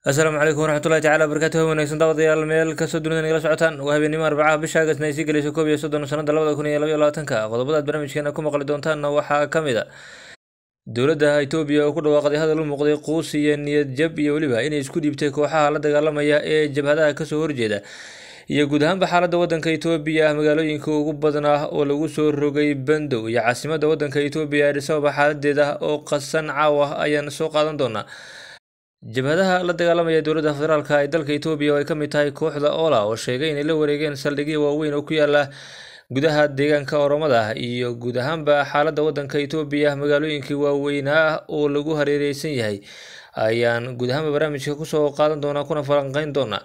asalaamu calaykum waraxmatullahi tacala barakaatuhu wanaagsan daawadayaal meel kastoo dunida nagala socotaan waa habeenimo arbacaha bisha agasna ay sii gelayso koob iyo soddon sanada labada kun iyo labaiyo labaatanka qodobada aad barnaamijkeena ku maqli doontaanna waxaa ka mid a dowladda itoobiya oo ku dhawaaqday hadal u muuqday quus iyo niyad jab iyo weliba inay isku dhiibtay kooxaha la dagaalamaya ee jabhadaha kasoo horjeeda iyo guud ahaanba xaaladda waddanka itoobiya magaalooyinka ugu badnaa oo lagu soo rogay bandow iyo caasimadda waddanka itoobiya adis ababa xaaladeeda oo qasan caawa ayaan soo qaadan doonaa jabhadaha la dagaalamaya dowladda federaalk ee dalka itoobiya oo ay ka mid tahay kooxda ola oo sheegay inay la wareegeen saldhigyo waaweyn oo ku yaala gudaha deegaanka oromada iyo guud ahaanba xaaladda waddanka itoobiya magaalooyinkii waaweynaa oo lagu hareereysan yahay ayaan guud ahaanba barnaamijka kusoo qaadan doonaa kuna falanqeyn doonaa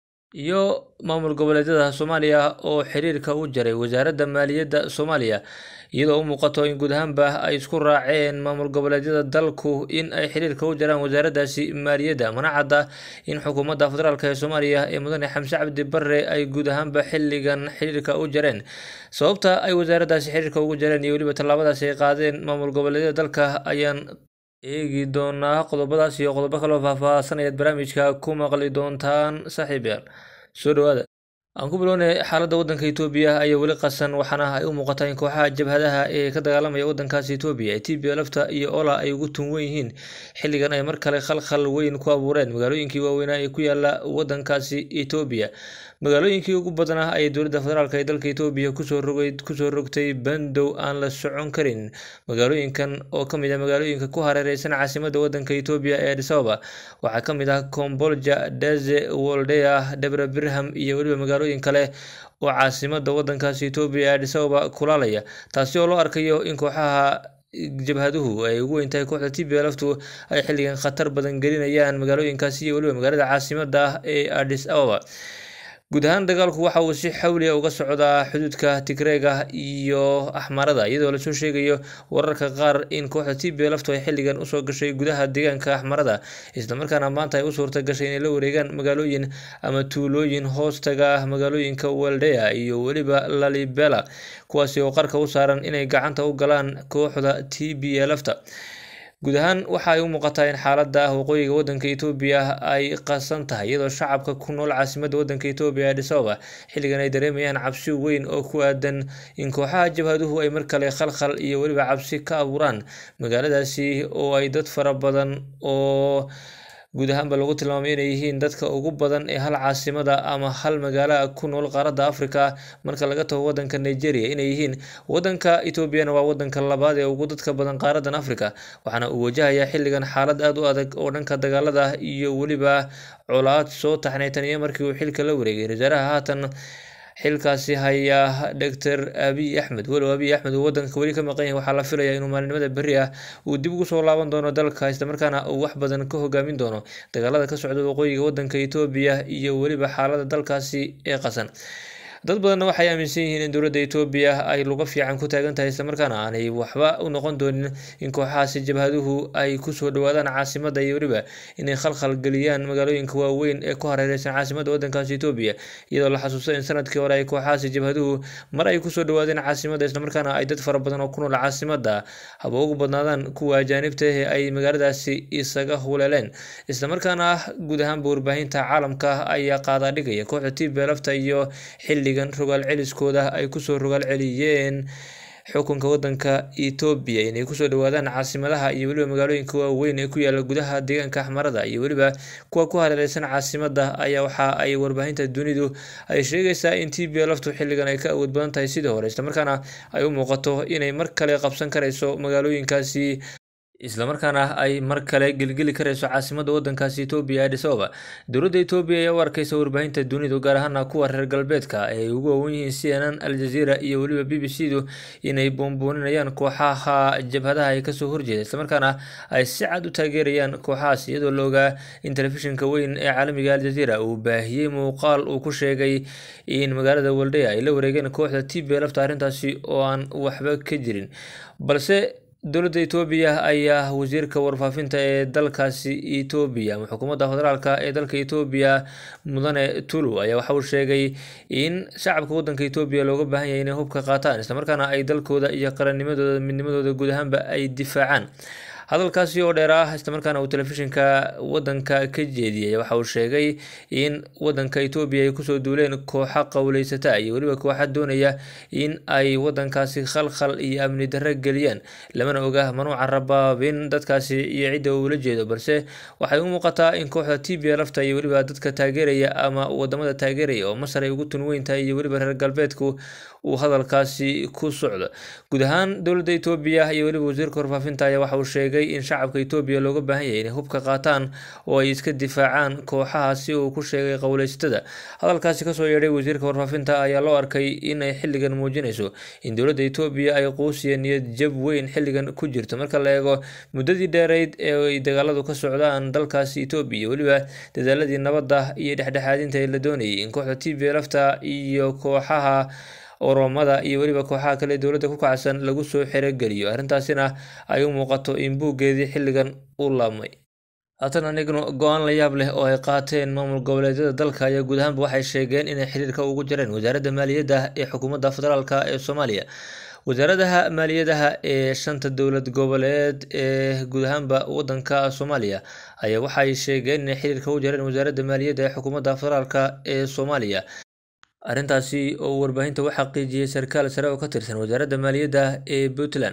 iyo maamul goboleedyada soomaaliya oo xiriirka u jaray wasaaradda maaliyadda soomaaliya iyadoo u muuqato in guud ahaanba ay isku raaceen maamul goboleedyada dalku in ay xiriirka u jaraan wasaaraddaasi maaliyadda mana cadda in xukuumadda federaalk ee soomaaliya ee mudane xamse cabdi barre ay guud ahaanba xilligan xiriirka u jareen sababta ay wasaaraddaasi xiriirka ugu jareen iyo weliba tallaabadaasi ay qaadeen maamul goboleedyada dalka ayaan eegi doonaa qodobadaas iyo qodobo kaloo faahfaahsanayaad barnaamijka ku maqli doontaan saaxiibayaal soo dhawaada aan ku bilownay xaaladda waddanka itoobiya ayaa weli qasan waxaana ay u muuqataa in kooxaha jabhadaha ee ka dagaalamaya waddankaasi itoobiya ee t b lafta iyo ola ay ugu tun wen yihiin xilligan ay mar kale khalkhal weyn ku abuureen magaalooyinkii waaweynaa ee ku yaala waddankaasi itoobiya magaalooyinkii ugu badnaa ayay dowladda federaalk ee dalka itoobiya kusoo rogay kusoo rogtay bandow aan la socon karin magaalooyinkan oo ka mid ah magaalooyinka ku hareereysan caasimadda waddanka itoobiya ee adis ababa waxaa ka mid ah combolja daze woldea debra birham iyo weliba magaalooyin kale oo caasimadda waddankaasi itoobiya ee adis ababa kulaalaya taasi oo loo arkayo in kooxaha jabhaduhu ay ugu weyn tahay kooxda t b laftu ay xilligan khatar badan gelinayaan magaalooyinkaasi iyo weliba magaalada caasimadda ah ee adis ababa guud ahaan dagaalku waxa uu si xawliya uga socdaa xuduudka tigreega iyo axmarada iyadoo lasoo sheegayo wararka qaar in kooxda t b laftu ay xilligan usoo gashay gudaha deegaanka axmarada islamarkaana maanta ay u suurta gashay inay la wareegaan magaalooyin ama tuulooyin hoostaga magaalooyinka waldea iyo weliba lalibela kuwaasi oo qarka u saaran inay gacanta u galaan kooxda t b lafta guud ahaan waxa ay u muuqataa in xaaladda waqooyiga waddanka itoobiya ay qasan tahay iyadoo shacabka ku nool caasimadda waddanka itoobiya adis ababa xilligan ay dareemayaan cabsi weyn oo ku aadan in kooxaha jabhaduhu ay mar kale khalkhal iyo weliba cabsi ka abuuraan magaaladaasi oo ay dad fara badan oo guud ahaanba lagu tilmaamay inay yihiin dadka ugu badan ee hal caasimada ama hal magaala ku nool qaaradda africa marka laga tago waddanka nigeria inay yihiin waddanka etoobiyana waa waddanka labaad ee ugu dadka badan qaaradan africa waxaana uu wajahayaa xilligan xaalad aada u adag oo dhanka dagaalada iyo weliba colaad soo taxnay tan iyo markii uu xilka la wareegay wasaaraha haatan xilkaasi hayaa doctor abiy axmed walow abiy axmed uu waddanka weli ka maqan yahay waxaa la filayaa inuu maalinimada berri ah uu dib ugu soo laaban doono dalka islamarkaana uu wax badan ka hogaamin doono dagaalada ka socda waqooyiga waddanka etoobiya iyo weliba xaalada dalkaasi ee qasan dad badanna waxay aaminsan yihiin in dowladda etoobiya ay luga fiican ku taagan tahay islamarkaana aanay waxba u noqon doonin in kooxahaasi jabhaduhu ay kusoo dhawaadaan caasimadda iyo weliba inay khalkhal geliyaan magaalooyinka waaweyn ee ku hareereysan caasimadda waddankaasi etoobiya iyadoo la xasuusto in sanadkii hore ay kooxahaasi jabhaduhu mar ay kusoo dhawaadeen caasimadda islamarkaana ay dad fara badan oo ku nool caasimadda haba ugu badnaadaan kuwa ajaanibta ee ay magaaladaasi isaga huleeleen islamarkaana guud ahaanba warbaahinta caalamka ayaa qaadaa dhigaya kooxda t b lafta iyo xilli rogaal celiskooda ay kusoo rogaal celiyeen xukunka waddanka etoobiya inay kusoo dhawaadaan caasimadaha iyo weliba magaalooyinka waaweyn ee ku yaala gudaha deegaanka axmarada iyo weliba kuwa ku hareereysan caasimadda ayaa waxa ay warbaahinta dunidu ay sheegaysaa in t b laftu xilligan ay ka awood badan tahay sidii hore islamarkaana ay u muuqato inay mar kale qabsan karayso magaalooyinkaasi islamarkaana ay mar kale gelgeli karayso caasimadda waddankaasi etoobiya adis ababa dowladda etoobiya ayaa u arkeysa warbaahinta dunidu gaar ahaana kuwa reer galbeedka ee ay ugu waawan yihiin c n n aljazeera iyo weliba b b c du inay boonbooninayaan kooxaha jabhadaha ay kasoo horjeeda islamarkaana ay si cad u taageerayaan kooxahaas iyadoo la ogaa in telefishinka weyn ee caalamiga aljazeera uu baahiyey muuqaal uu ku sheegay in magaalada waldea ay la wareegeen kooxda t b lafta arrintaasi oo aan waxba ka jirin balse dowladda etoobiya ayaa wasiirka warfaafinta ee dalkaasi etoobiya ama xukuumadda federaalk ee dalka etoobiya mudane tulu ayaa waxa uu sheegay in shacabka waddanka etoobiya looga baahan yahay inay hubka qaataan islamarkaana ay dalkooda iyo qarannimadooda midnimadooda guud ahaanba ay difaacaan hadalkaasi oo dheer ah islamarkaana uu telefishinka wadanka ka jeediyey waxa uu sheegay in wadanka etoobiya ay kusoo duuleen kooxa qowleysata iyo weliba kooxa doonaya in ay wadankaasi khalkhal iyo amni darro geliyaan lamana oga manuuca rabaabin dadkaasi iyo cidda uu la jeedo balse waxay u muuqataa in kooxda t b lafta iyo weliba dadka taageeraya ama wadamada taageeraya oo masar ay ugu tun weyntahay iyo weliba reer galbeedku uu hadalkaasi ku socdo guud ahaan dowladda etoobiya iyo weliba wasiirka warfaafinta ayaa waxa uu sheegay in shacabka etoobiya looga baahan yahay inay hubka qaataan oo ay iska difaacaan kooxahaasi uu ku sheegay qowleysatada hadalkaasi kasoo yeedhay wasiirka warfaafinta ayaa loo arkay inay xilligan muujinayso in dowladda etoobiya ay quusiya niyad jab weyn xilligan ku jirto marka la eego muddadii dheereyd ee ay dagaaladu ka socdaan dalkaasi etoobiya weliba dadaaladii nabadda iyo dhexdhexaadinta ee la doonayay in kooxda t b lafta iyo kooxaha oromada iyo weliba kooxaha kale dowladda ku kacsan lagu soo xerogeliyo arrintaasina ay u muuqato in buuggeedii xilligan u laabmay haatan anignu go-aan la yaab leh oo ay qaateen maamul goboleedyada dalka ayaa guud ahaanba waxay sheegeen inay xiriirka ugu jireen wasaaradda maaliyadda ee xukuumadda federaalk ee soomaaliya wasaaradaha maaliyadaha ee shanta dowlad goboleed ee guud ahaanba wadanka soomaaliya ayaa waxay sheegeen inay xiriirka u jireen wasaaradda maaliyadda ee xukuumadda federaalk ee soomaaliya arrintaasi oo uu warbaahinta u xaqiijiyey sarkaal sare oo ka tirsan wasaaradda maaliyadda ee puntland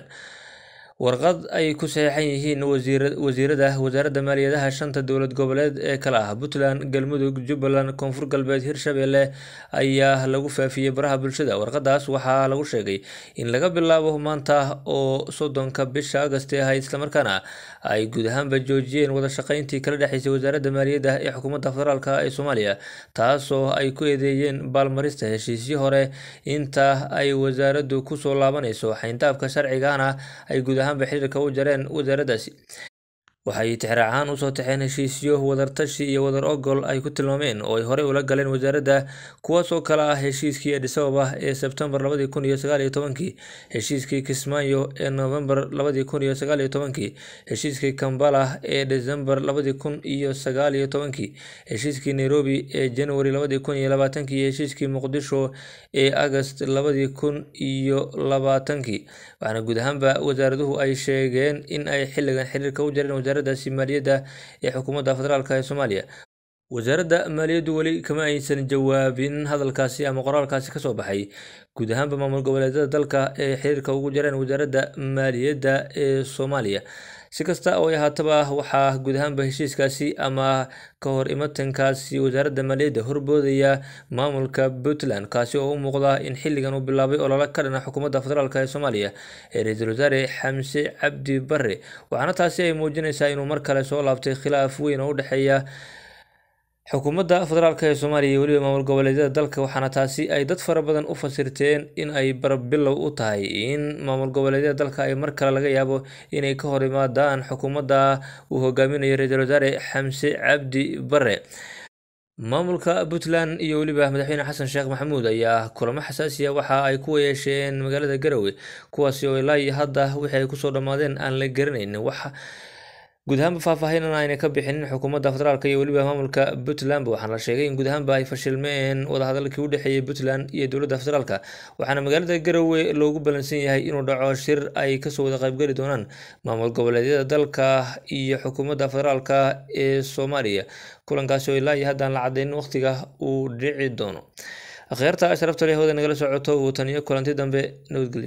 warqad ay ku saxeexan yihiin wasiirada wasaaradda maaliyadaha shanta dowlad goboleed ee kale ah puntland galmudug jubbaland koonfur galbeed hirshabelle ayaa lagu faafiyey baraha bulshada warqadaas waxaa lagu sheegay in laga bilaabo maanta oo soddonka bisha agasti ahayd islamarkaana ay guud ahaanba joojiyeen wada shaqeyntii kala dhexeysay wasaaradda maaliyadda ee xukuumadda federaalk ee soomaaliya taasoo ay ku eedeeyeen baalmarista heshiisyo hore inta ay wasaaraddu kusoo laabanayso xayndaabka sharcigana ay guud ahaanba xiriirka u jareen wasaaraddaasi waxay tixraac ahaan usoo taxeen heshiisyo wadartashi iyo wadar ogol ay ku tilmaameen oo ay horey ula galeen wasaaradda kuwaas oo kale ah heshiiskii adisababa ee sebtembar labadii kun iyo sagaal iyo tobankii heshiiskii kismaayo ee novembar labadii kun iyo sagaal iyo tobankii heshiiskii kambala ee desembar labadii kun iyo sagaal iyo tobankii heshiiskii nairobi ee january labadii kun iyo labaatankii iyo heshiiskii muqdisho ee agast labadii kun iyo labaatankii waxaana guud ahaanba wasaaraduhu ay sheegeen in ay xilligan xiriirka u jareen wasaaraddaasi maaliyadda ee xukuumadda federaalk ee soomaaliya wasaaradda maaliyaddu weli kama aysan jawaabin hadalkaasi ama qoraalkaasi kasoo baxay guud ahaanba maamul goboleedyada dalka ee xiriirka ugu jareen wasaaradda maaliyadda ee soomaaliya si kasta oo ay ahaataba waxaa guud ahaanba heshiiskaasi ama ka hor imatankaasi wasaaradda maaliyadda horboodaya maamulka puntland kaasi oo u muuqda in xilligan uu bilaabay olole ka dhana xukuumadda federaalk ee soomaaliya ee ra-iisul wasaare xamse cabdi bare waxaana taasi ay muujinaysaa inuu mar kale soo laabtay khilaaf weyn oo u dhexeeya xukuumadda federaalk ee soomaaliya iyo weliba maamul goboleedyada dalka waxaana taasi ay dad fara badan u fasirteen in ay barbilow u tahay in maamul goboleedyada dalka ay mar kale laga yaabo inay ka hor imaadaan xukuumadda uu hogaaminayo ra-iisul wasaare xamse cabdi bare maamulka puntland iyo weliba madaxweyne xasan sheekh maxamuud ayaa kulamo xasaasiya waxa ay ku yeesheen magaalada garowe kuwaasi oo ilaa iyo hadda wixii ay kusoo dhammaadeen aan la garanaynin wax guud ahaanba faahfaahinan ayna ka bixinin xukuumadda federaalk iyo weliba maamulka puntlandba waxaana la sheegay in guud ahaanba ay fashilmeen wadahadalkii u dhexeeyey puntland iyo dowladda federaalk waxaana magaalada garowe loogu ballansan yahay inuu dhaco shir ay kasoo wada qaybgeli doonaan maamul goboleedyada dalka iyo xukuumadda federaalk ee soomaaliya kulankaasi oo ilaa iyo haddaan la cadeynin waqtiga uu dhici doono akhyaarta sharafta leh hooda nagala socoto uu taniyo kulanti dambe nabadgelyo